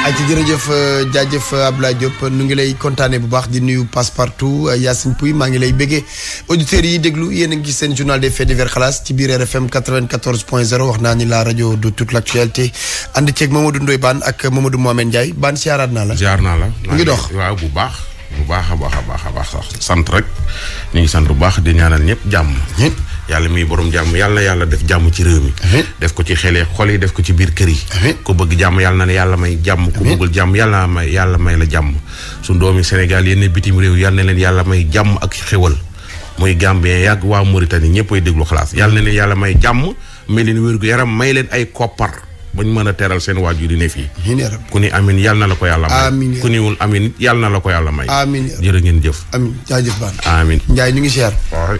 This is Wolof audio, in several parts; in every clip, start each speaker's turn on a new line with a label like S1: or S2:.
S1: ay ci jërëjëf jaajëf Abdoulaye Diop nu ngi lay kontaane bu baax di nuyu Passepartout Yacine Pouy maa ngi lay béggee auditeurs yi déglu yéen a ngi gis seen journal des faits divers xalaas ci biir RFM 94 point 0 wax naa ni la rajo de toute l' actualité ànd ceeg Mamadou Ndoye Bane ak Mamadou Mohamed Ndiaye Bane siyaaraat naa la.
S2: jaar naa la.
S1: mu ngi dox
S2: waaw bu baax. bu baax a baax a baax a baax sax sant rek ñu ngi sant bu baax di ñaanal ñëpp jàmm. yàlla muy borom jàmm yàlla na yàlla def jàmm ci réew mi. def ko ci xelee xol yi def ko ci biir kër yi. ku bëgg jàmm yàlla na ne yàlla may jàmm. ku bëggul jàmm yàlla na may yàlla may la jàmm. su doomi Sénégal yenn bitim réew yàlla na leen yàlla may jàmm ak xéwal muy Gambien yàgg waa Mauritanie ñëpp ay déglu xalaas yàlla na leen yàlla may jàmm may leen wér gu yaram may leen ay koppar. bañ mën a teral seen waajur yi ne fii. ku ni amin yàlla na la ko yàlla may.
S1: amiin
S2: ku niwul amin yàlla na la ko yàlla may.
S1: amiin
S2: jërë ngeen jëf.
S1: amiin jaajëf Bane.
S2: amin
S1: Ndiaye ñu ngi siyaar.
S2: waaw.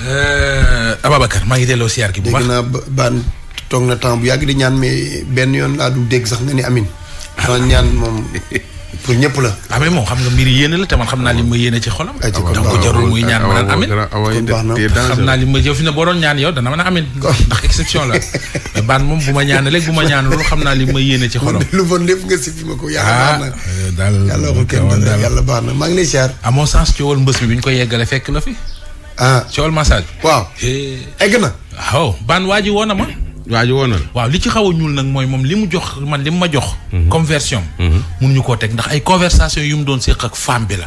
S3: Ababacar maa ngi delloo siyaar gi bu baax
S1: dégg naa Bane toog na temps bu yàgg di ñaan mais benn yoon laa du dégg sax nga ni amin xanaa ñaan moom pour ñëpp la.
S3: ah mais moom xam nga mbir yéene la te man xam naa li ma yéene ci xolam.
S1: ay ci kon
S3: donc jarul muy ñaan ma naan amin
S1: kon baax na
S3: xam naa li ma yow fi ne boo doon ñaan yow dana mën a amin ndax exception la mais baan moom bu ma ñaanalee bu ma ñaanalul xam naa li ma yéene ci xolam.
S1: lu bon lépp nga si fi ma ko. yàlla baax na
S3: daal
S1: yàlla waxul kenn dara yàlla baax na maa ngi lay siyaar.
S3: à mon sens coowal mbës mi bi ñu koy yeggale fekk la fi.
S1: ah
S3: coowal massage.
S1: waaw. egg na.
S3: waaw baan waa ji woo na ma.
S2: waa ji woon na la.
S3: waaw li ci xaw a ñuul nag mooy moom li mu jox man li mu ma jox. conversion. mënuñu koo teg ndax ay conversation yu mu doon séq ak femme bi la.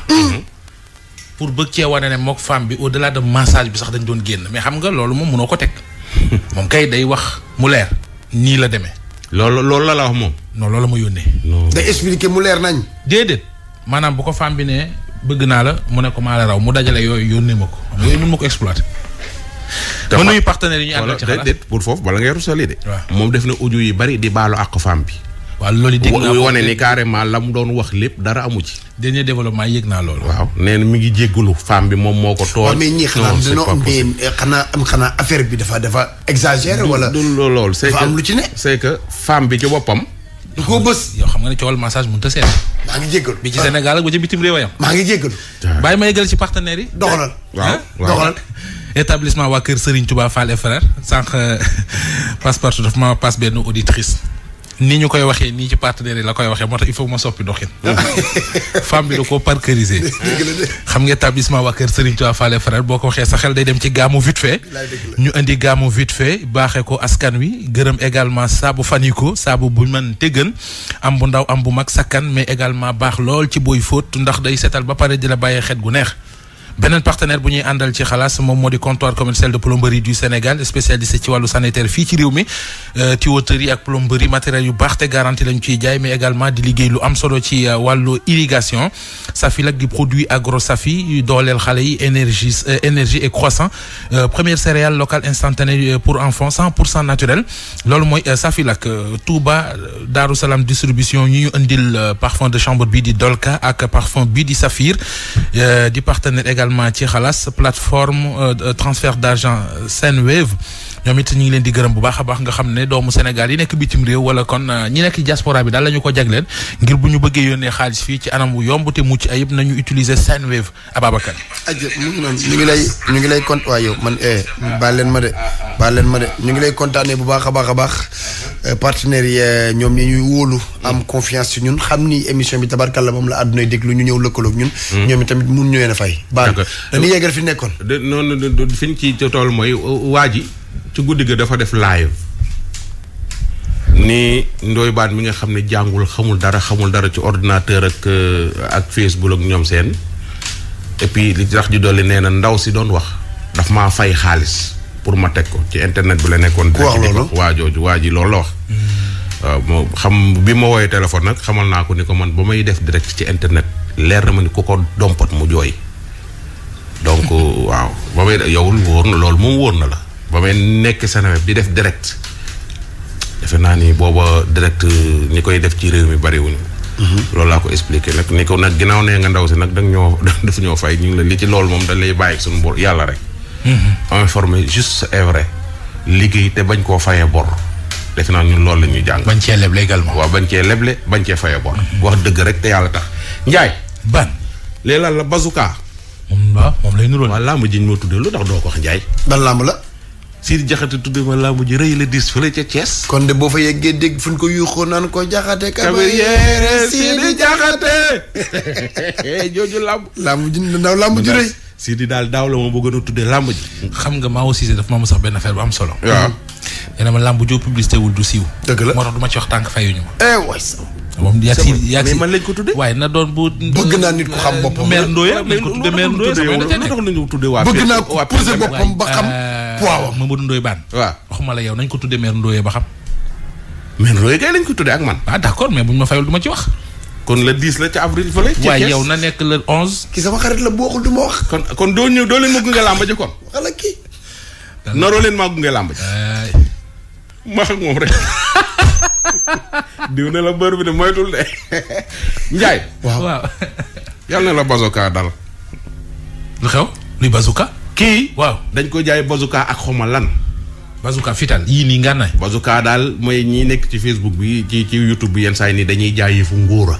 S3: pour bëgg cee wane ne mook femme bi au delà de massage bi sax dañ doon génn mais xam nga loolu moom mënoo ko teg. moom kay day wax mu leer. nii la demee.
S2: loolu loolu la la wax moom.
S3: non loolu ma yónnee.
S1: day expliquer mu leer nañ.
S3: déedéet maanaam bu ko femme bi ne bëgg naa la mu ne ko maa la raw mu dajale yooyu yónnee ma ko yooyu mën ma ko exploiter. ma nuyu partenaires yi ñu àndal ci xalaat
S2: déet pour foofu bala ngay rusali de.
S3: waaw
S2: moom def na audio yi bari di baalu àq femme bi.
S3: waaw loolu dégg naa
S2: wane ni carrément la mu doon wax lépp dara amu ci.
S3: dernier développement yëg naa loolu.
S2: waaw nee na mi ngi jéggalu femme bi moom moo ko tooñ.
S1: waaw mais ñii xanaa
S2: non, c'est
S1: dañoo
S2: pas
S1: am
S2: possible.
S1: des xanaa am xanaa affaire bi dafa dafa exagéré wala.
S2: du du loolu c'est
S1: dafa am lu
S2: que
S1: ci ne.
S2: c'est que femme bi ci boppam.
S1: du ko bës.
S3: yow xam nga ne coowal massage mënut a seet.
S1: maa ngi jéggalu.
S3: bi ci Sénégal ak ba ci bitim réew yam
S1: maa ngi jéggalu.
S3: bàyyi ma yeggal ci partenaires yi.
S1: doxalal.
S2: waaw waaw
S1: doxalal.
S3: établissement waa Kër Serigne Touba Fall et frère sànq Passepartout daf ma passe benn auditrice ni ñu koy waxee nii ci partenaires yi la koy waxee moo tax il faut ma soppi doxin. femme bi da koo parkeriser. xam nga établissement waa Kër Serigne Touba Fall et frère boo ko waxee sa xel day dem ci gaamu vite fait. ñu indi gaamu vite fait baaxee ko askan wi gërëm également saabu faniko saabu bu mën te gën am bu ndaw am bu mag sakkan mais également baax lool ci booy fóot ndax day setal ba pare di la bàyyee xet gu neex. beneen partenaire bu ñuy àndal ci xalaas moom moo di comptoir commercial de plomberie du Sénégal spécialisé ci wàllu sanitaire fii ci réew mi tuyauterie ak plomberie matériel yu baax te garanti lañu ciy jaay mais également di liggéey lu am solo ci wàllu irrigation Safi nag di produit agro Safi yu dooleel xale yi énergie énergie et croissant première céréale locale instantanée pour enfants 100 pour cent naturel loolu mooy Safi nag Touba Darou Salam distribution ñu ñu indil parfum de chambre bii di Dolka ak parfum bii di Saphir di partenaire également ci xalaas plateforme de transfert d'argent Senwave ñoom it ñu ngi leen di gërëm bu baax a baax nga xam ne doomu Sénégal yi nekk bitim réew wala kon ñi nekk ci diaspora bi daal la ñu ko jagleen ngir bu ñu bëggee yónnee xaalis fii ci anam wu yomb te mucc ayib nañu utiliser Senwave Ababacar.
S1: aja mu ngi noonu ñu ngi lay ñu ngi lay kont waaye yow man eh baal leen ma de baal leen ma de ñu ngi lay kontaanee bu baax a baax a baax partenaires yi ñoom ñi ñuy wóolu am confiance ci ñun xam ni émission bi tabarkalla moom la àdduna déglu ñu ñëw lëkkaloog ñun ñoom tamit mun ñu leen a fay baal dañuy yeggal fi nekkoon
S2: de noonu de fi ñu ci tool mooy waa ji ci guddi ga dafa def live ni Ndoye Bane mi nga xam ne jàngul xamul dara xamul dara ci ordinateur ak ak Facebook ak ñoom seen et puis li tax ji dolli nee na ndaw si doon wax daf maa fay xaalis pour ma teg ko ci internet bi la nekkoon.
S1: ku wax loolu
S2: waa jooju waa ji loolu la wax. waaw moo xam bi ma woowee téléphone nag xamal naa ko ni ko man ba may def direct ci internet leer na ma ni ku ko dompat mu jooy. donc waaw ba may yow wóor na loolu moom wóor na la. ba may nekk Seneweb di def direct defe naa ni booba direct ñi koy def ci réew mi bariwuñu loolu laa ko expliqué nag ni ko nag ginnaaw nee nga ndaw si nag danga ñoo daf ñoo fay ñu ngi la li ci loolu moom dañ lay bàyyi suñu bor yàlla rek informé juste et vrai liggéey te bañ koo fayee bor defe naa ñun loolu la ñuy jàng
S3: bañ cee leble également.
S2: waaw bañ cee leble bañ cee fayee bor wax dëgg rek te yàlla tax njaay
S3: ban.
S2: léegi lan la bazooka
S3: moom waaw moom lay nuróol.
S2: waaw laa ma jiñ moo tuddee lu tax doo ko wax njaay
S1: ban làmb la
S2: Sidi Jaxate tudde ma làmb ji rëy la dis fële ca Thiès.
S1: kon de boo fa yeggee dégg fu ñu ko yuuxoo naan ko jaxate
S2: Kabiriere Sidi Jaxate jooju làmb.
S1: làmb ji ndaw làmb ji rëy
S2: Sidi daal daaw la ma bëggoon a tuddee làmb ji.
S3: xam nga Mao Cissé daf ma mos sax benn affaire bu am solo.
S2: waaw.
S3: nee na ma làmb joo publicité wul du siiw.
S1: Dëgg la.
S3: moo tax du ma ci wax tànk fayuñu ma.
S1: eh waay sa
S3: moom yaa si yaa
S2: mais
S3: si
S2: man lañ ko tuddee.
S3: waaye na doon bu.
S1: bëgg naa nit ku xam boppam.
S3: maire Ndoye nañ ko tuddee maire Ndoye sama yoon da cee
S2: lu
S3: nekk.
S2: tax nañu tuddee waa.
S1: bëgg naa
S2: waa
S1: ko poser
S2: PNM.
S1: boppam ba xam poids am
S3: Mamadou Ndoye Bane.
S2: waaw
S3: waxuma la yow nañ ko tuddee maire Ndoye ba xam.
S2: mais Ndoye kay lañ ko tuddee ak man.
S3: ah d' accord mais buñ ma fayul du ma ci wax.
S2: kon le 10 la ca avril fële. ca
S3: waaye
S2: Thiès.
S3: yow na nekk le 11.
S1: ki sama xarit la bu waxul du ma wax
S2: kon kon doo ñëw doo leen ma gunge làmb ji kon.
S1: waxal ak kii
S2: naroo leen maa gunge làmb ji.
S3: ay
S2: ma ak moom rek. diw ne la bër bi de moytul de. Ndiaye.
S1: waaw
S3: waaw.
S2: yal na la bazooka dal.
S3: lu xew luy bazooka.
S2: kii.
S3: waaw
S2: dañ ko jaay bazooka ak xoma lan.
S3: bazooka fital yii nii ngànnaay.
S2: bazooka daal mooy ñi nekk ci Facebook bi ci ci YouTube bi yenn saa yi nii dañuy jaay yëfu nguura.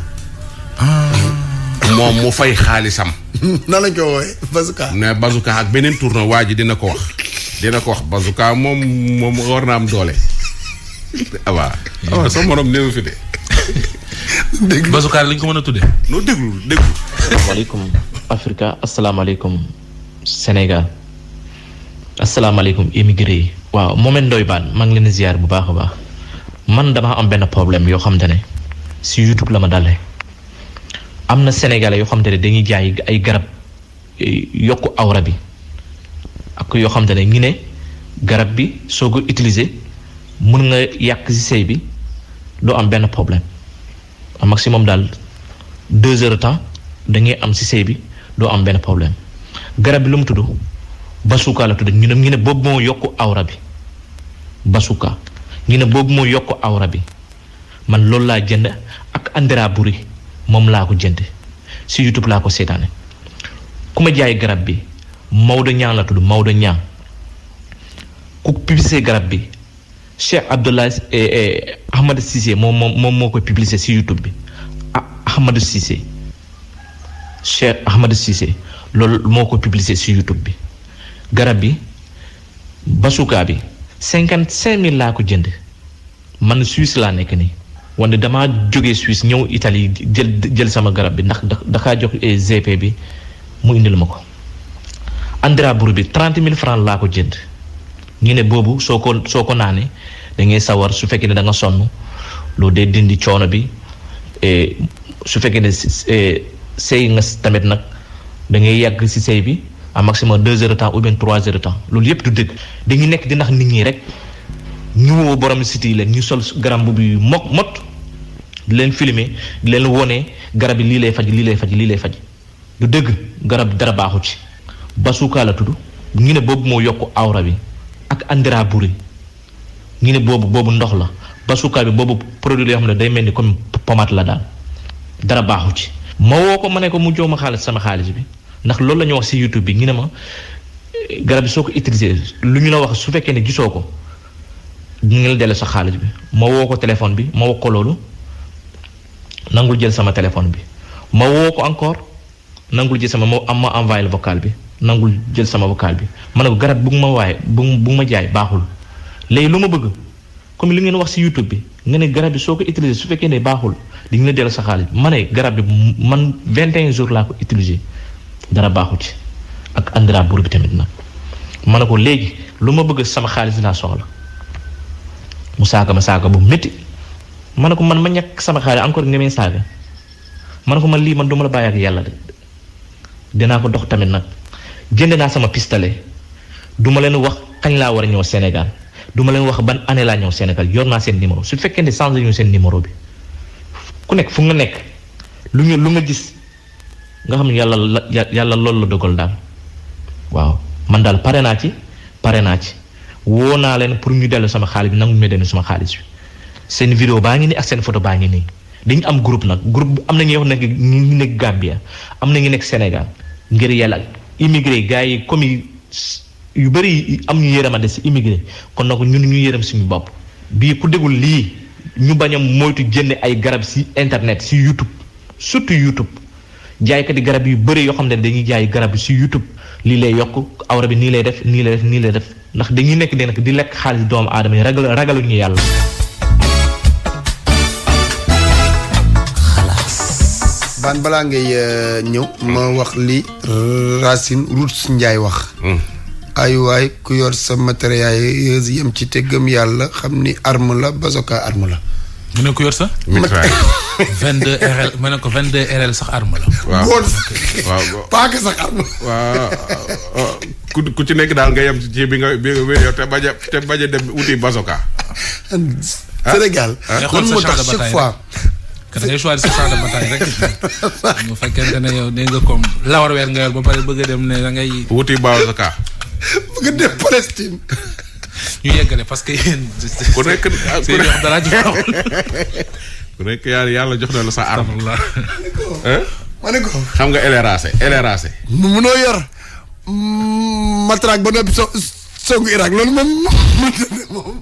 S2: moom mu fay xaalisam.
S1: nan lañ ko wooye bazooka
S2: ne bazooka ak beneen tournoi waa ji dina ko wax. dina ko wax bazooka moom moom war na am doole. waaw. waaw sa morom néew fi de.
S1: dégg nga
S3: bazooka lañ ko mën a tuddee.
S2: noo déglu déglu.
S4: asalaamaaleykum Africa asalaamaaleykum Sénégal asalaamaaleykum émigré yi waaw Mohamed Ndoye Bane maa ngi leen di ziar bu baax a baax man dama am benn problème yoo xamante ne si YouTube la ma dalee am na sénégalais yoo xamante ne dañuy jaay ay garab eh, yokku awra bi ak yoo xamante ne ñu ne garab bi soo ko utiliser mën nga yàq si sëy bi doo am benn problème au maximum daal deux heures de temps da ngay am si sëy bi doo am benn problème garab bi lu mu tudd basuka la tudd ñu ne ñu ne boobu moo yokk awra bi basuka ñu ne boobu moo yokk awra bi man loolu laa jënd ak andira buri moom laa ko jënd si YouTube laa ko seetaane ku ma jaay garab bi Maodo Niang la tudd Maodo Niang ku publicité garab bi Cheikh Abdoulaye eh, eh, Ahmad Cissé moom moom moom moo koy publicité si YouTube bi ah Ahmad Cissé Cheikh Ahmad Cissé loolu moo ko publicité si YouTube bi garab bi basuka bi cinquante cinq mille laa ko jënd man Suisse laa nekk nii wante damaa jógee Suisse ñëw Italie jël jël sama garab bi ndax da dakaa jox eh, GP bi mu indil ma ko andira buru bi trente mille francs laa ko jënd ñu ne boobu soo ko soo ko naanee da ngay sawar su fekkee ne da nga sonn loolu day dindi coono bi eh, su fekkee ne si- eh, sëy nga s- tamit nag da ngay yàgg si sëy bi à maximum deux heures de temps ou bien trois heures de temps loolu yëpp du dëgg dañuy nekk di nax nit ñi rek ñu woo borom site yi leen ñu sol garam bu yu mot mot di leen filmer di leen wone garab yi lii lay faj lii lay faj lii lay faj du dëgg garab dara baaxu ci basuka la tudd ñu ne boobu moo yokk awra bi ak andira buri ñu ne boobu boobu ndox la basuka bi boobu produit yoo xam ne day mel ni comme pommade la daal dara baaxu ci ma woo ko ma ne ko mu jox ma xaalis sama xaalis bi ndax loolu la ñu wax si YouTube bi ñu ne ma eh, garab bi soo ko utilisé lu ñu la wax su fekkee ne gisoo ko ñu ngi la dellu sa xaalis bi ma woo ko téléphone bi ma wax ko loolu nangul jël sama téléphone bi ma woo ko encore nangul jël sama ma am ma envoyé le vocal bi nangul jël sama vocal bi ma ne ko garab bu nga ma waaye bu bu nga ma jaay baaxul léegi lu ma bëgg comme li ngeen wax si YouTube bi nga ne garab bi soo ko utilisé su fekkee ne baaxul di nga la dellu sa xaalis bi ma ne garab bi m- man 21 jours laa ko utilisé dara baaxu ci ak andira buur bi tamit nag ma ne ko léegi lu ma bëgg sama xaalis laa soxla mu saaga ma saaga bu métti ma ne ko man ma ñàkk sama xaalis encore nga may saaga ma ne ko man lii man duma la bàyyi ak yàlla de dinaa ko dox tamit nag jënd naa sama pistolet duma leen wax kañ laa war a ñëw Sénégal duma leen wax ban année laa ñëw Sénégal yor naa seen numéro su fekkee ne changé ñu seen numéro bi ku nekk fu nga nekk lu ñu lu nga gis nga xam ne yàlla la yàlla loolu la dogal daal waaw man daal pare naa ci pare naa ci woo naa leen pour ñu dellu sama xaalis bi nangu ñu dellu sama xaalis bi seen vidéo baa ngi nii ak seen photo baa ngi nii dañu am groupe nag groupe am na ñoo nekk ñu nekk Gambia am na ñu nekk Sénégal ngir yàlla immigré gars yi comme yi yu bëri am ñu yërëmande si immigré kon nag ñun ñu yërëm suñu bopp bii ku dégul lii ñu bañ a moytu jënd ay garab si internet si YouTube surtout YouTube jaaykat yi garab yu bëri yoo xam ne dañuy jaay garab si YouTube lii lay yokk awra bi nii lay def nii lay def nii lay def ndax dañuy nekk di nag di lekk xaalis doomu aadama yi ragal ragaluñu yàlla.
S1: baan balaa ngay ñëw ma wax li Racine Roots Ndiaye wax ay waay ku yor sa matériel yem ci te gëm yàlla xam ni arme la bazoka arme la
S3: mu ne ko yor sa.
S2: mitraille
S3: 22 RL ma ne ko 22 RL sax arme la.
S2: waaw
S1: boon
S2: waaw
S1: paaka sax arme
S2: waaw ku ku ci nekk daal nga yem ci bi nga bi nga te bañ a te bañ a dem uti bazoka.
S1: Sénégal
S3: Nga
S1: lan
S3: xool sa
S1: moo
S3: champ
S1: tax
S3: de
S1: chaque
S3: bataille
S1: fois
S3: que da ngay choisir sa champ de bataille rek. bu fekkente ne yow nee nga comme lawar weer nga yor ba pare bëgg a dem ne da ngay
S2: wuti bazoka.
S1: nga def Palestine
S3: ñu yeggale parce que yéen.
S2: ku nekk ku
S3: seen
S2: nekk
S3: wax dara ci baaxul.
S2: ku nekk yàlla yàlla jox na la sa arme.
S3: Astafurlah.
S2: hein
S1: ma ne ko
S2: xam nga LRAC LRAC.
S1: mu munoo yor mm, matraque ba noppi so songu Irak loolu moom mënta ne moom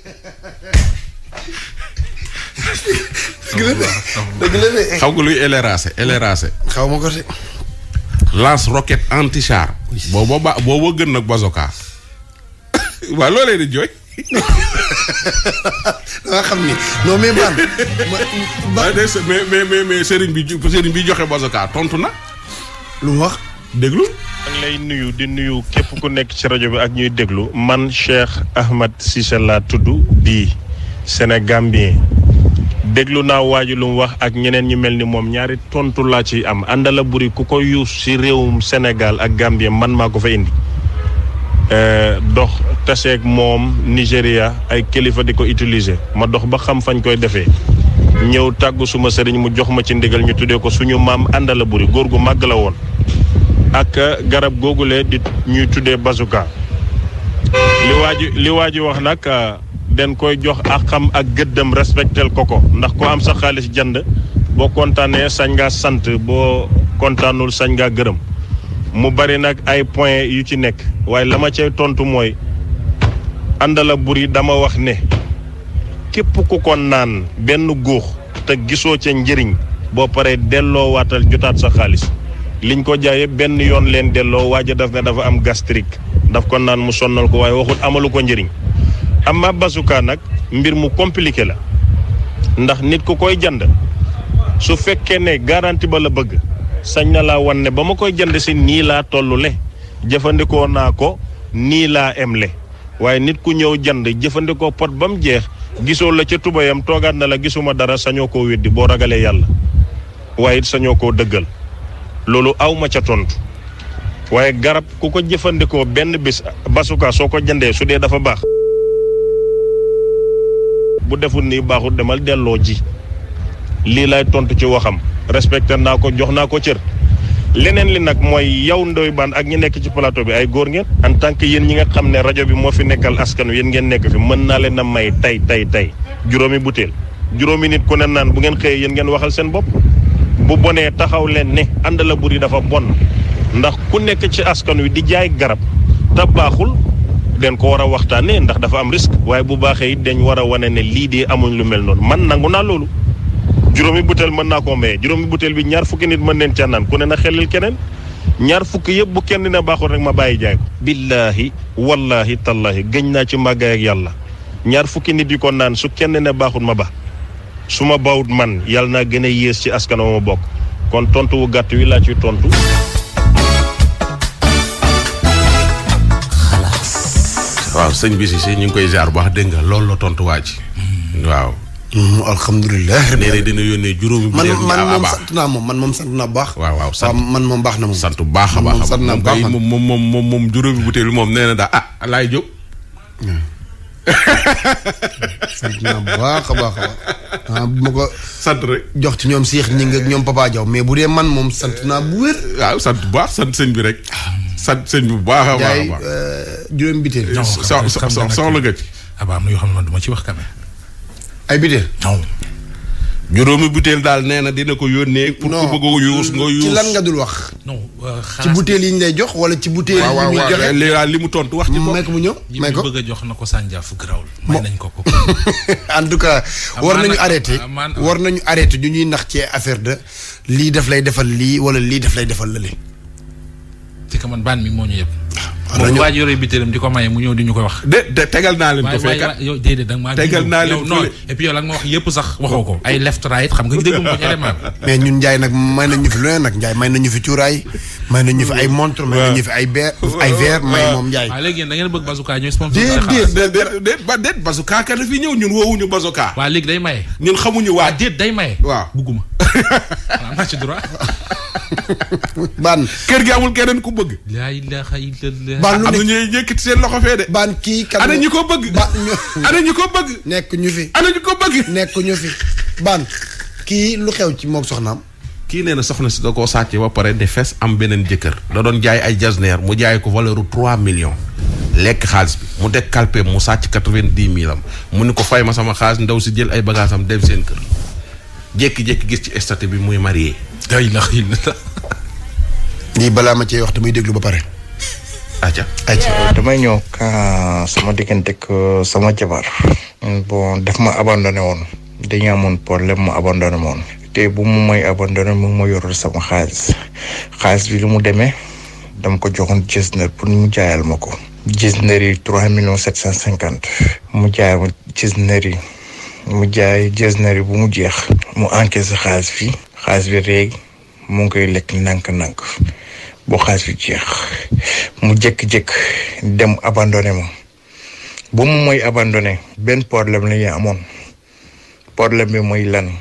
S1: dëgg la de dëgg la de
S2: xam nga luy LRAC LRAC.
S1: xaw ma ko de
S2: lance roquette anti char. boobu ba boobu gën nag bazoka. waaw loolee di jooy.
S1: danga xam ni non mais baan ma ba
S2: ah mais mais mais mais sëriñ bi ju- sëriñ bi joxe bazoka tontu na
S1: lu mu wax
S2: déglu.
S5: maa ngi lay nuyu di nuyu képp ku nekk ci rajo bi ak ñuy déglu man Cheikh Ahmad Cissé laa tudd di Sénégambien déglu naa waaju lu mu wax ak ñeneen ñi mel ni moom ñaari tontu laa ci am àndala buri ku ko yuus ci réewum Sénégal ak Gambie man maa ko fa indi Euh, dox taseeg moom Nigéria ay kilifa di ko utiliser ma dox ba xam fañ koy defee ñëw tàggu suma sëriñ mu jox ma ci ndigal ñu tuddee ko suñu maam àndala buri góor gu màgg la woon ak garab googule di ñuy tuddee bazuka li waa ji li waa ji wax nag den koy jox ak xam ak gëddam respectel ko ko ndax ko am sa xaalis jënd boo kontaanee sañ ngaa sant boo kontaanul sañ ngaa gërëm mu bari nag ay point yu ci nekk waaye la ma cay tontu mooy àndala buri dama wax ne képp ku ko naan benn góox te gisoo ca njëriñ boo paree delloo waatal jotaat sa xaalis liñ ko jaayee benn yoon leen delloo waaja daf ne dafa am gastrique daf ko naan mu sonnal ko waaye waxut amalu ko njëriñ amma basuka nag mbir mu compliqué la ndax nit ku koy jënd su fekkee ne garantie ba la bëgg sañ na laa wan ne ba ma koy jënd si nii laa tollu le jëfandikoo naa ko nii laa emle waaye nit ku ñëw jënd jëfandikoo pot ba mu jeex gisoo la ca tubayam toogaat na la gisuma dara sañoo koo weddi boo ragalee yàlla waaye it sañoo koo dëggal loolu aw ma ca tontu waaye garab ku ko jëfandikoo benn bis basuka soo ko jëndee su dee dafa baax bu deful nii baaxul demal delloo ji lii lay tontu ci waxam respecté naa ko jox naa ko cër leneen li nag mooy yow Ndoye Bane ak ñi nekk ci plateau bi ay góor ngeen en tant que yéen ñi nga xam ne rajo bi moo fi nekkal askan wi yéen ngeen nekk fi mën naa leen a may tay tay tay juróomi butéel juróomi nit ku ne naan bu ngeen xëyee yéen ngeen waxal seen bopp bu bonee taxaw leen ne ànd la buri dafa bon ndax ku nekk ci askan wi di jaay garab te baaxul den ko war a waxtaanee ndax dafa am risque waaye bu baaxee it dañ war a wane ne lii de amuñ lu mel noonu man nangu naa loolu juróomi butéel mën naa koo maye juróomi butéel bi ñaar fukki nit mën neen ca naan ku ne na xelil keneen ñaar fukki yëpp bu kenn ne baaxul rek ma bàyyi jaay ko billaahi wallaahi tallaahi gëñ naa ci màggaay ak yàlla ñaar fukki nit yi ko naan su kenn ne baaxul ma ba su ma bawut man yàlla naa gën a yées ci askan wa ma bokk kon tontu wu gàtt wi laa ciy tontu
S2: waaw sëñ bi si si ñu ngi koy ziar bu baax dégg nga loolu la tontu waa ji. waaw.
S1: alhamdulilah.
S2: nee na dina yónnee juróomi.
S1: man
S2: butéel
S1: man
S2: ñu
S1: moom
S2: abaa.
S1: sant naa moom man moom sant naa bu baax.
S2: waaw waaw sant
S1: man moom baax na moom.
S2: sant bu baax a baax
S1: moom
S2: a
S1: sant
S2: baax
S1: naa
S2: moom
S1: bu baax
S2: kay moom moom moom moom juróomi butéel bi moom nee na daal ah laay jóg.
S1: sant naa bu baax a baax a baax. ah bu ma ko
S2: sant rek.
S1: jox ci ñoom Cheikh ñi nga ñoom Papa Diaw mais bu dee man moom sant naa bu wér.
S2: waaw sant bu baax sant sëñ bi rek. sant sëñ bi bu baax a baax a
S1: jaay
S2: baax.
S1: juróomi biteel.
S3: Non.
S2: so so so
S3: xam nga nag-
S2: soxla nga ci.
S3: ah ba am na yoo xam ne man du ma ci wax quand même.
S1: ay biteel.
S3: non
S2: juróomi butéel daal nee na dina ko yónnee. pour ku bëgg a yuus nga yuus.
S1: ci lan nga dul wax.
S3: non. euh,
S1: ci
S3: xalaas
S1: butéel yi ñu lay jox wala ci butéel yi
S2: waaw waaw
S1: muy
S2: waaw
S1: joxe.
S2: li li mu tontu wax ci ko.
S1: may ko mu ñëw
S3: yi
S1: may
S3: muy
S1: ko
S3: bëgg a jox na ko sànjaafu garaawul. may nañ ko ko.
S1: en tout cas war
S3: Amaan
S1: nañu
S3: nag-
S1: arrêté
S3: amaan-
S1: war nañu arrêté ñu ñuy nax ci affaire de lii daf lay defal lii wala lii daf lay defal lële.
S3: ci ka man baan mi moo ñu yëpp. moom waa ji yore bitéelam di ko maye mu ñëw di ñu ko wax.
S2: de de tegal naa leen ko
S3: waaye waaye
S2: fekkat
S3: waaye yow déedéet da nga maa
S2: Tegal
S3: déglu.
S2: naa leen
S3: yow non
S2: fële.
S3: et puis yow la nga ma wax yëpp sax waxoo ko. ay left right xam nga déglu ko ci élément bi.
S1: mais ñun Ndiaye nag may nañu fi lu ne nag Ndiaye may nañu fi cuuraay may nañu fi ay montre may nañu fi ay beer ay verre may moom Ndiaye.
S3: waaw léegi yéen da ngeen bëgg bazooka ñooy sponsor.
S1: Déedéet.
S2: déet déet déet ba déet bazooka kat fi ñëw ñun woowuñu bazooka
S3: waa léegi day maye.
S2: ñun xamuñu
S3: waa
S2: waa
S3: déet day maye.
S2: waaw.
S3: bugguma. waaw am naa ci droit.
S1: baan
S2: kër gi amul keneen ku bëgg
S3: laa ilaha illallah.
S1: baan lu
S2: am na
S1: ne
S2: ñuy yëkkati seen loxo fee de
S1: baan kii kan
S2: ana ñi ko bëgg
S1: ba ñu
S2: ana ñi ko bëgg
S1: nekk ñu fi
S2: ana ñi ko bëgg
S1: nekk ñu fi baan kii lu xew ci moog soxnaam.
S2: kii nee na soxna si da koo sàcc ba pare de fes am beneen jëkkër da doon jaay ay jasneer mu jaay ko valeur u trois millions lekk xaalis bi mu teg kalpeem mu sàcc quatre-vingt-dix mille am mu ni ko fay ma sama xaalis ndaw si jël ay bagages am dem seen kër jékki-jékki gis ci statut bi muy marié
S3: laa ilaha illallah.
S1: lii balaa ma cee wax damay déglu ba pare.
S2: aca
S1: ayca
S6: damay ñëw ka sama diggante ak sama jabar bon daf ma abandonné woon dañu amoon problème mu abandonné ma woon te bu mu may abandonné mu ngi ma yorul sama xaalis xaalis bi lu mu demee dama ko joxoon jesner pour mu jaayal ma ko jesner yi trois millions sept cent cinquante mu jaay ma jesner yi mu jaay jesner yi bu mu jeex mu encaissé xaalis bi xaalis bi réegi mu ngi koy lekk nànk-nànk boo xaalis bi jeex mu jékki-jékki dem abandonné ma bu mu mooy abandonné benn problème la ñu amoon problème bi mooy lan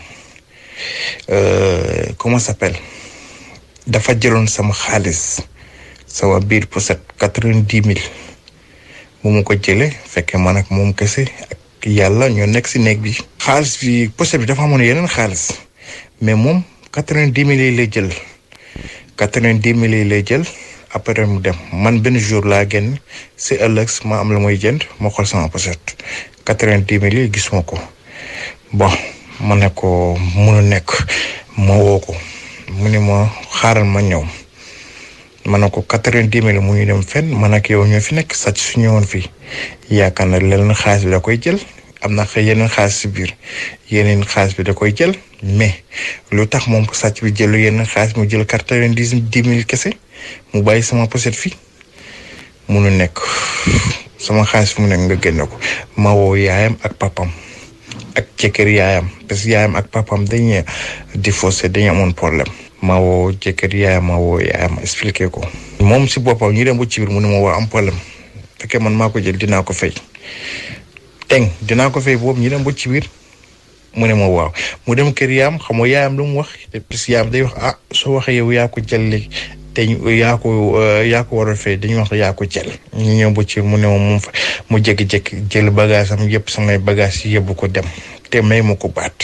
S6: euh, comment ça s'appelle dafa jëloon sama xaalis sama biir poset quatre-vingt-dix mille bu mu ko jëlee fekkee man ak moom kese ak yàlla ñoo nekk si néeg bi. xaalis bi poset bi dafa amoon yeneen xaalis mais moom quatre-vingt-dix mille yi lay jël. quatre-vingt-dix mille yi lay jël après mu dem man benn jour laa génn si ëllëg ma am la mooy jënd ma xool sama pochette quatre-vingt-dix mille yi gisuma ko bon ma ne ko munu nekk ma woo ko mu ne ma xaaral ma ñëw ma ne ko quatre-vingt-dix mille mu ñu dem fenn man ak yow ñoo fi nekk sàcc su ñëwoon fii yaakaar na leneen xaalis bi da koy jël am na xëy yeneen xaalis si biir yeneen xaalis bi da koy jël mais lu tax moom sàcc bi jëlu yeneen xaalis mu jël quatre-vingt-dix mille kese mu bàyyi sama pochette fii munu nekk sama xaalis fi mu nekk nga génne ko ma woo yaayam ak papam ak jëkkër yaayam parce que yaayam ak papam dañuy divorcé dañu amoon problème ma woo jëkkër yaayam ma woo yaayam expliqué ko moom si boppam ñu dem ba ci biir mu ne ma waa am problème fekkee man maa ko jël dinaa ko fay teng dinaa ko fay boobu ñu dem ba ci biir mu ne ma waaw mu dem kër yaayam xam nga yaayam lu mu wax parce que yaayam day wax ah soo waxee yow yaa ko jël léegi te ñu- yaa ko euh, yaa ko war a fay dañuy wax yaa ko jël ñu ñëw ba ci biir mu ne ma mu fa mu jékki-jékki jël bagage am yëpp samay bagage yi yëbbu ko dem te may ma ko baat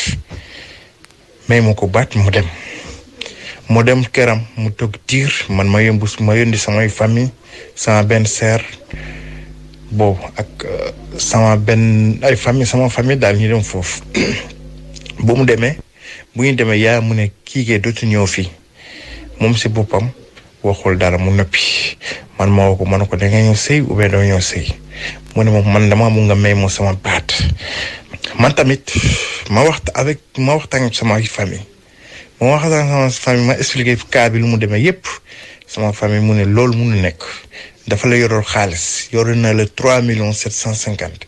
S6: may ma ko baat mu dem mu dem këram mu toog diir man ma yëmbu ma yëndi samay famille sama benn sœur boobu ak euh, sama benn ay famille sama famille daal ñu dem foofu bu mu demee bu ñu demee yaa mu ne kii kee dootu ñëw fii moom si boppam waxul dara mu noppi man ma woo ko ma ne ko da nga ñëw sëy ou bien doo ñëw sëy mu ne moom man dama mun nga may mo sama baat man tamit ma waxta avec ma waxtaan ak sama famille ma waxtaan sama famille ma expliqué cas bi lu mu demee yépp sama famille mu ne loolu munu nekk dafa la yoroon xaalis yore na la trois millions sept cent cinquante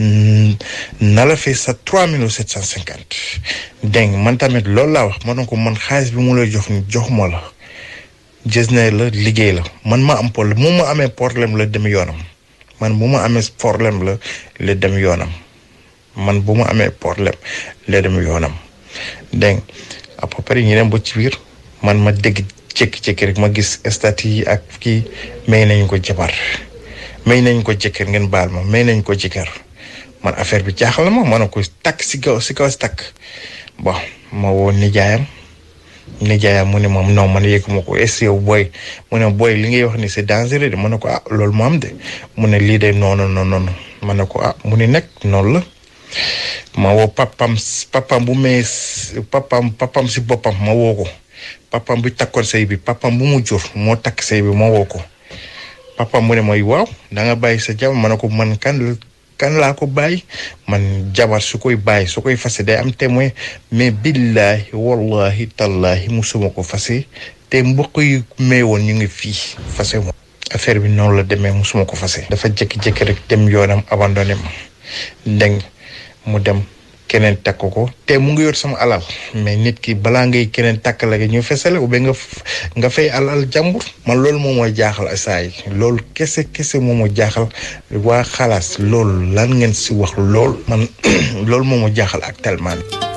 S6: na la fay sa trois millions sept cent cinquante dégg nga man tamit loolu laa wax ma ne ko man xaalis bi mu la jox ni jox ma la gis ne la liggéey la man ma am problème mu ma amee problème la dem yoonam man bu ma amee problème la la dem yoonam man bu ma amee problème la dem yoonam dégg nga à peu près ñu dem ba ci biir man ma dégg jékki-jékki rek ma gis statut yi ak kii may nañ ko jabar may nañ ko jëkkër ngeen baal ma may nañ ko jëkkër man affaire bi jaaxal na ma ma ne ko takk si kaw si kaw si takk bon ma woo nijaayam nijaayam mu ne moom non man yëguma ko est yow booy mu ne booy li ngay wax ni c'est dangereux de ma ne ko ah loolu moo am de mu ne lii de noonu noonu noonu ma ne ko ah mu ne nekk noonu la ma woo papam papam bu may papam papam si boppam ma woo ko papam bi takkoon sëy bi papam bu mu jur moo takk sëy bi ma woo ko papam mu ne mooy waaw da nga bàyyi sa jabar ma ne ko man kan kan laa ko bàyyi man jabar su koy bàyyi su koy fase day am témoin mais billahi wallahi tallahi musuma ko fase te mbokk yi may woon ñu ngi fii fase moom affaire bi noonu la demee musuma ko fase dafa jékki-jékki rek dem yoonam abandonné ma dégg mu dem keneen takk ko te mu ngi yor sama alal mais nit ki balaa ngay keneen takk la ñu fesale ou bien nga nga fay alal jàmbur man loolu moom mooy jaaxal saa yi loolu kese kese moom moo jaaxal waa xalaas loolu lan ngeen si wax lool man loolu moom moo jaaxal actuellement.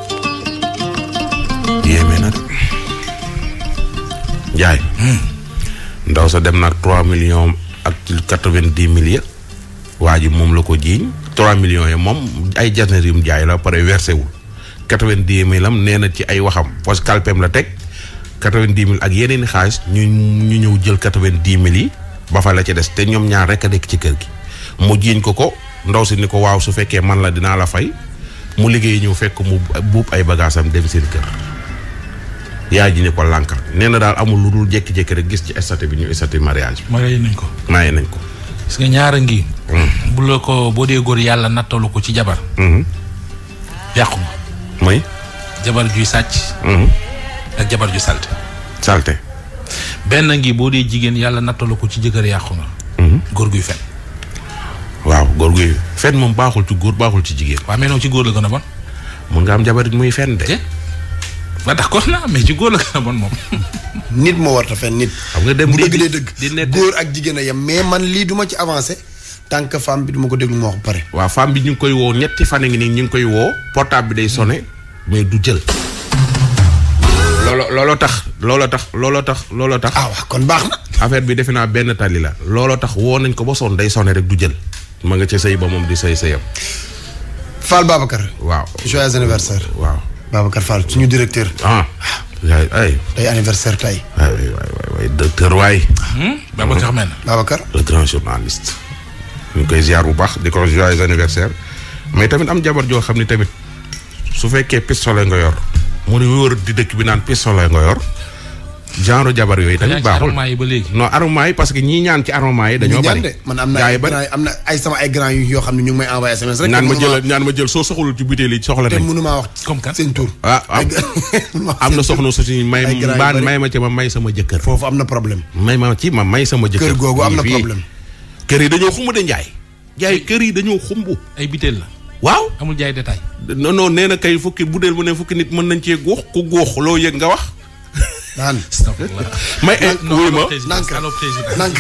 S2: yéeme na de Njaay ndaw sa dem nag trois millions ak quatre-vingt-dix mille ya waa ji moom la ko jiiñ trois millions ya moom ay jasneer yu mu jaay la pare versé wul quatre-vingt-dix mille am nee na ci ay waxam parce que kalpeem la teg quatre-vingt-dix mille ak yeneen i xaalis ñu ñu ñëw jël quatre-vingt-dix mille yi ba fa la ca des te ñoom ñaar rek a nekk ci kër gi mu jiiñ ko ko ndaw si ni ko waaw su fekkee man la dinaa la fay mu liggéey ñëw fekk mu buub ay bagaasam dem seen kër yaay ji ni ko lànkal nee na daal amul lu dul jékki-jékki rek gis ci statut bi ñu statut mariage bi
S3: ma rey nañ ko.
S2: maaye nañ ko
S3: gis nga ñaara ngi. bu la ko boo dee góor yàlla nattalu ko ci jabar. yàqu nga.
S2: mooy
S3: jabar juy sàcc. ak jabar ju salte.
S2: salte
S3: benn ngi boo dee jigéen yàlla nattalu ko ci jëkkër yàqu nga. góor guy fen.
S2: waaw góor guy fen moom baaxul ci góor baaxul ci jigéen
S3: waaw mais non ci góor la gën a bon.
S2: mun nga am jabarit muy fen de
S3: te ba d'accord naa mais ci góor la gën a bon moom.
S1: nit moo war ta fen nit.
S2: xam nga dem
S1: bu
S2: di-
S1: dëgg dee
S2: di
S1: dëgg.
S2: net-
S1: góor ak jigéen a yem mais man lii duma ci avancé tant que femme bi duma ko déglu moo wax ba pare.
S2: waaw femme bi ñu ngi koy woo ñetti fan a ngi nii ñu ngi koy woo portable bi day sonné mais du jël loolo looloo tax looloo tax looloo tax looloo tax
S1: ah waaw kon baax na.
S2: affaire bi defe naa benn tali la looloo tax woo nañ ko ba sonn day sonné rek du jël ma nga ca sëy ba moom di sëy sëyam
S1: Fall Babacar.
S2: waaw
S1: joyeux anniversaire.
S2: waaw
S1: Babacar Fall suñu directeur.
S2: ah ay ay
S1: day anniversaire tey.
S2: waay waay waay waay docteur waay
S3: Babacar mel na.
S1: Babacar.
S2: le grand journaliste ñu ngi koy ziar bu baax di ko joyeux anniversaire mais tamit am jabar joo xam ni tamit su fekkee pistolet nga yor mu ne wóor di dëkk bi naan pistolet nga yor genre jabar yooyu tamit baaxul
S3: arrondissement yi ba léegi.
S2: non arrondissement yi parce que ñii ñaan ci arrondissement yi dañoo
S1: ñu ñaan
S2: bari
S1: de man am na
S2: gaa
S1: ay
S2: yi bari
S1: grand am na ay sama ay grand yu yoo xam ne ñu ngi may envoyé SMS rek.
S2: ñaan ma
S1: te
S2: jël
S1: mënuma-
S2: ñaan ma jël soo soxlul ci butéel yi soxla
S1: te
S2: nañ
S1: mënumaa wax.
S3: Comme kan?
S1: seen tur.
S2: ah am
S1: mënuma wax
S2: am na
S1: seen tur.
S2: soxna su si may
S1: ay grand yu
S2: mbaan
S1: bari.
S2: may ma ci ma may sama jëkkër
S1: foofu am na problème.
S2: may ma ci ma may sama jëkkër
S1: kër googu am na
S2: Fii.
S1: problème.
S2: kër yi dañoo xumb de njaay njaay kër yi dañoo xumb
S3: ay biteel la.
S2: waaw
S3: amul jaay détail.
S2: non non nee na kay fukki bu deel bu ne fukki nit mën nañ cee góox ku góox loo yëg nga wax
S1: daan
S3: astafurlah.
S2: may
S3: non
S2: wuy ma
S3: allo président
S1: nank.
S3: allo président.
S1: nank.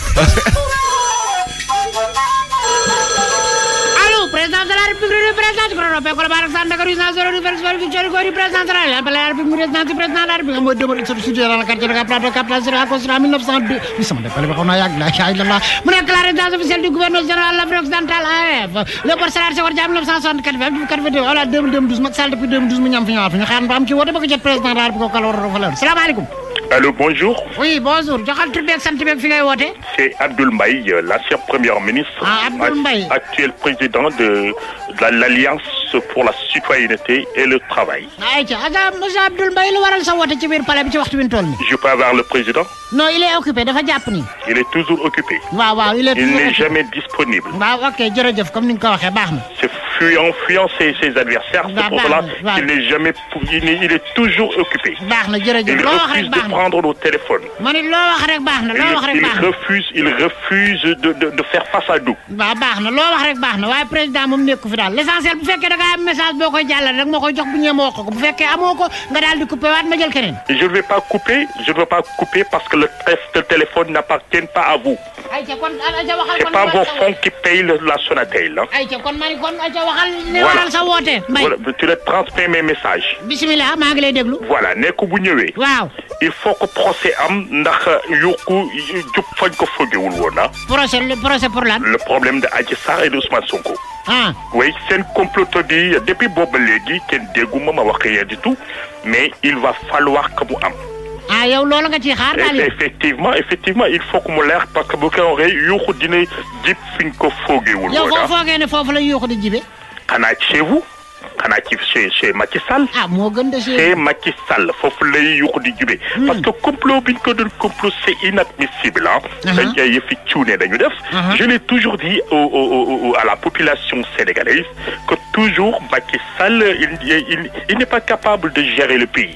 S7: Allô, président de la République, le président du Grand Père, collaborateur Sandaga, résidence de l'Université Victoire Hugo, président de la République, la République, résidence du président de la République, mooy demeure situé dans le quartier de la plateau capitale sur construit en 1902. Oui, sama dëppale bi xaw naa yàgg la ilaha illallah. mu nekk la résidence officielle du gouverneur général de l'Afrique occidentale AOF. Léopold Sédar Senghor Dia 1964 82 voilà 2012 Macky Sall depuis 2012 mu ñam fi ñëwaat fi ñu xaar ba am ci woote ba ko jot président de la République kala war a fa salaamaaleykum.
S8: Allô, bonjour.
S7: oui bonjour joxal tur beeg sant beeg fi ngay woote.
S8: C'est Abdoul Mbaye, euh, l'ancien Premier ministre,
S7: Ah, Abdoul Mbaye.
S8: actuel président de, de l'Alliance pour la citoyenneté et le travail.
S7: ayca aga monsieur Abdoul Mbaye lu waral sa woote ci biir palais bi ci waxtu bi ñu toll nii.
S8: Je peux avoir le président
S7: non il est occupé dafa jàpp ni.
S8: Il est toujours occupé.
S7: waaw waaw il est.
S8: Il
S7: toujours
S8: n'est
S7: occupé.
S8: jamais disponible.
S7: waaw ok jërëjëf comme ni nga ko waxee baax na.
S8: C'est fuyant, fuyant ses, ses adversaires.
S7: Bah,
S8: C'est pour
S7: bah,
S8: cela
S7: bah.
S8: qu'il n'est jamais, il est, il est toujours occupé.
S7: baax na jërëjëf
S8: Il
S7: loo wax
S8: refuse
S7: rek
S8: de
S7: baax na.
S8: prendre nos téléphones.
S7: ma ne loo wax rek baax na
S8: Il,
S7: loo wax rek
S8: il
S7: baax na.
S8: refuse, il refuse de, de, de faire face à nous.
S7: waaw baax na loo wax rek baax na waaye président moom nekku fi daal l'essentiel bu fekkee da ngaa am message boo koy jàllale rek moo koy jox bu ñëwee ma wax ko bu fekkee amoo ko nga daal di coupé waat ma jël keneen.
S8: Et je ne vais pas couper, je ne vais pas couper parce que le, test- le téléphone n'appartient pas à vous.
S7: ayca kon ayca waxal
S8: C'est
S7: kon
S8: pas
S7: li
S8: vos
S7: waral sa
S8: fonds qui payent le- la Sonatel. Hein.
S7: ayca kon ma ni kon ayca waxal li
S8: Voilà.
S7: waral sa woote mbay.
S8: Voilà, tu leur transmets mes messages.
S7: bisimilah maa ngi lay déglu.
S8: Voilà nekk bu ñëwee.
S7: waaw
S8: il faut que procès am ndax yokku jub fañ ko fogewul woon ah.
S7: procès le procès pour lan.
S8: le problème de Adji Sarr et de Ousmane Sonko.
S7: ah
S8: oui seen complot bi depuis booba léegi kenn dégguma ma wax rien du tout mais il va falloir que mu am.
S7: ah yow loolu nga ciy xaar daal
S8: Et
S7: yow.
S8: effectivement effectivement il faut que mu leer parce que bu ko waxee yuuxu dina jib fiñ ko foogewul
S7: yow
S8: woon
S7: foo
S8: ah.
S7: foogee ne foofu la yuuxu di jibe
S8: xanaa chez vous xanaa ci chez chez Macky Sall.
S7: ah moo gën de
S8: c'est
S7: chez
S8: Macky Sall foofu lay yuuxu di jube parce que complot bi ñu ko doon complot c'est inadmissible ah dañ ay yëfi cuune dañu def je l'ai toujours dit au, au, au, au- à la population sénégalaise que toujours Macky Sall il, il, il n'est pas capable de gérer le pays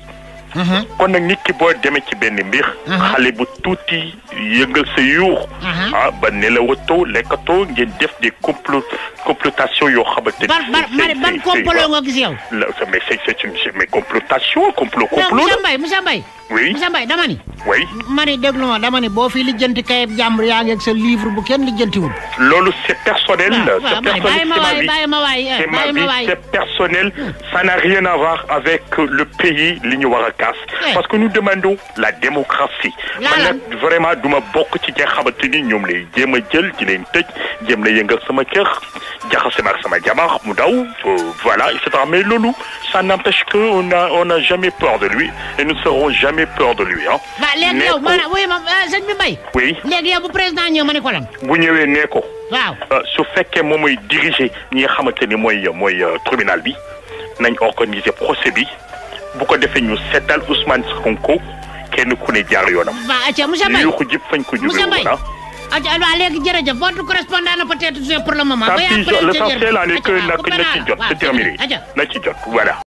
S8: kon nag nit ki boo demee ci benn mbir. xale bu tuuti yëngal sa yuux. ah ba nelawatoo lekkatoo ngeen def des complot complotation yoo xamante ni.
S7: ban ban mari ban complot nga gis yow.
S8: la mais c'est c'est une mais complotation complot
S7: non
S8: complot
S7: monsieur
S8: la.
S7: Mbaye monsieur Mbaye.
S8: oui
S7: monsieur Mbaye dama ni.
S8: oui
S7: mani déglu ma dama ni boo fi lijjanti kayib jàmbur yaa ngi ak sa livre bu kenn lijjantiwul.
S8: loolu c'est personnel.
S7: waaw
S8: c'est
S7: waaw bàyyi bàyyi
S8: personnel
S7: ma
S8: c'est ma
S7: waay
S8: vie.
S7: bàyyi ma waay eh,
S8: C'est ma
S7: bàyyi ma
S8: vie,
S7: waay.
S8: c'est personnel. Ça n'a rien à voir avec le pays li ñu war a kaas.
S7: Ouais.
S8: Parce que nous demandons la démocratie.
S7: La
S8: man
S7: la.
S8: nag vraiment duma bokk ci ñi nga xamante ni ñoom lay jéem a jël di leen tëj jéem la yëngal sama kër jaxase ma ak sama jabar mu daw euh, voilà et cetera mais loolu ça n'empêche que on a on n'a jamais peur de lui et nous n'aurons jamais peur de lui ah.
S7: waaw léegi
S8: Nee
S7: yow
S8: ko-
S7: maanaam wuyu ma eh, sëñ bi Mbaye.
S8: oui
S7: léegi yow bu président ñëw ma ne ko lan.
S8: bu ñëwee nee ko.
S7: waaw.
S8: Euh, su fekkee moom mooy diriger ñi nga xamante ni mooy mooy euh, tribunal bi nañ organiser procès bi bu ko defee ñu seetal Ousmane Sonko kenn ku ne jaar yoonam.
S7: waaw acca monsieur Mbaye.
S8: yu ko jëpp fañ ko jubee
S7: monsieur Mbaye.
S8: woon ah.
S7: acca waaw léegi jërëjëf votre correspondant na peut-être pour le moment.
S8: Tant
S7: ba
S8: pis,
S7: yàq
S8: l'essentiel en est que
S7: acca,
S8: na
S7: coupé
S8: na
S7: naa
S8: ci
S7: la.
S8: jot
S7: waaw,
S8: c'est terminé
S7: acca.
S8: na ci jot voilà.